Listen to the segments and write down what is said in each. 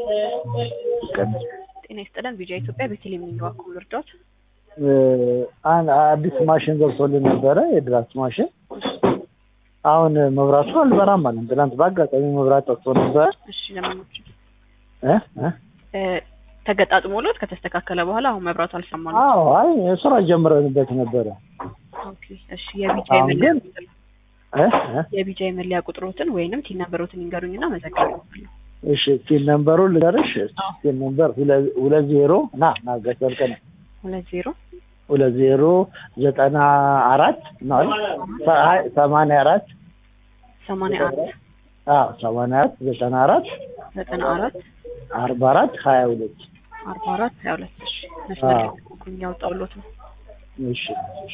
ጤና ይስጥልን ቪዲዮ ኢትዮጵያ ቤተልሔም ነኝ እባክዎ ልርዳዎት? አንድ አዲስ ማሽን ገብቶልን ነበረ የድራፍት ማሽን አሁን መብራቱ አልበራም አለን ትናንት በአጋጣሚ መብራት ጠፍቶ ነበረ እሺ ለማንኛውም እ እ እ ተገጣጥሞሎት ከተስተካከለ በኋላ አሁን መብራቱ አልሰማ ነው። አዎ አይ ስራ ጀምረንበት ነበረ ኦኬ እሺ የቢጃይ አሁን መለያ ግን ቁጥር እ እ የቢጃይ መለያ ቁጥሮትን ወይንም ቲን ነበሮትን ይንገሩኝና መዘግባለሁ። እሺ ቲን ነምበሩ ልንገርሽ ቲን ነምበር ሁለ- ሁለት ዜሮ ና ና ጋሽ ወርቅነህ ሁለት ዜሮ ሁለት ዜሮ ዘጠና አራት ነው አይደል? ሰ- አይ ሰማንያ አራት ሰማንያ አንድ አዎ ሰማንያ አራት ዘጠና አራት ዘጠና አራት አርባ አራት ሀያ ሁለት አርባ አራት ሀያ ሁለት እሺ መስመር ላይ አዎ። ተቆኩኝ ያወጣሁሎት ነው። እሺ እሺ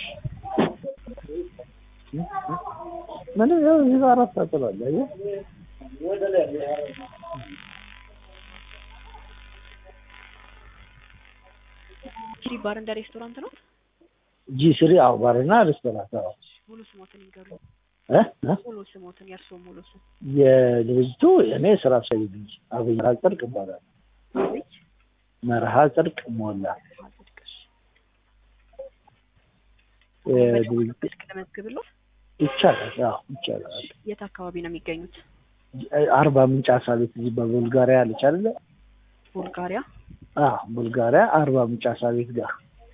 ምንም ያው እዚህ ጋር አራት ሰጥቷል አየህ ቺሪ ባር እንደ ሬስቶራንት ነው። ጂ ስሪ አዎ ባርና ሬስቶራንት አዎ ሙሉ ስሞትን ይንገሩኝ። እ እ ሙሉ ስሞትን የእርስዎ ሙሉ ስም የድርጅቱ እኔ ስራ አስኪያጅ ነኝ አብይ መርሃ ጽድቅ ይባላል አቤት መርሃ ጽድቅ ሞላ አጽድቅሽ የድርጅቱ ስልክ ለመዝግብሎት ይቻላል አዎ ይቻላል የት አካባቢ ነው የሚገኙት? አርባ ምንጭ አሳ ቤት እዚህ በቡልጋሪያ አለች አይደለ ቡልጋሪያ አዎ ቡልጋሪያ አርባ ምንጭ አሳ ቤት ጋር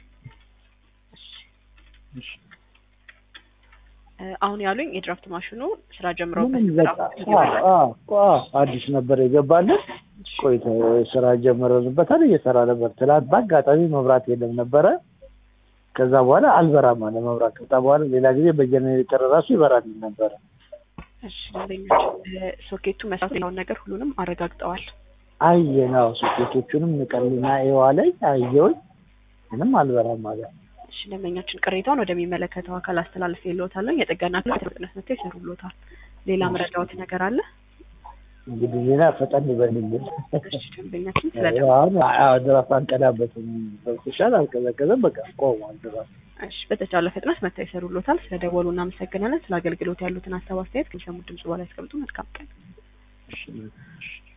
እ አሁን ያሉኝ የድራፍት ማሽኑ ስራ ጀምረውበት ምንም ነበር። በቃ አሁን አዎ አዎ አዎ አዲስ ነበር የገባልን ቆይቶ ስራ ጀመረንበታል እየሰራ ነበር ትናንት በአጋጣሚ መብራት የለም ነበረ ከዛ በኋላ አልበራም አለ መብራት ከዛ በኋላ ሌላ ጊዜ በጀኔሬተር ራሱ ይበራልን ነበረ እሺ ደንበኞች እ ሶኬቱ መስራት ያለውን ነገር ሁሉንም አረጋግጠዋል። አየናው ሶኬቶቹንም ንቀልና ኤዋለኝ አየውኝ ምንም አልበራም አለ እሺ ደንበኛችን ቅሬታውን ወደሚመለከተው አካል አስተላልፍ የለዎታለን። የጥገና ክፍል በፍጥነት መጥተው ይሰሩልዎታል። ሌላ መረዳዎት ነገር አለ? እንግዲህ ሌላ ፈጠን ይበልልን እሺ ደንበኛችን ስለ አሁን ድራፍ አንቀዳበትም በኩሻል አልቀዘቀዘም በቃ ቆሟል ድራፍ እሺ በተቻለ ፍጥነት መጥተው ይሰሩልዎታል። ስለ ደወሉ እናመሰግናለን። ስለ አገልግሎት ያሉትን ሀሳብ አስተያየት ከሚሰሙት ድምጽ በኋላ ያስቀምጡ። መልካም ቀን። እሺ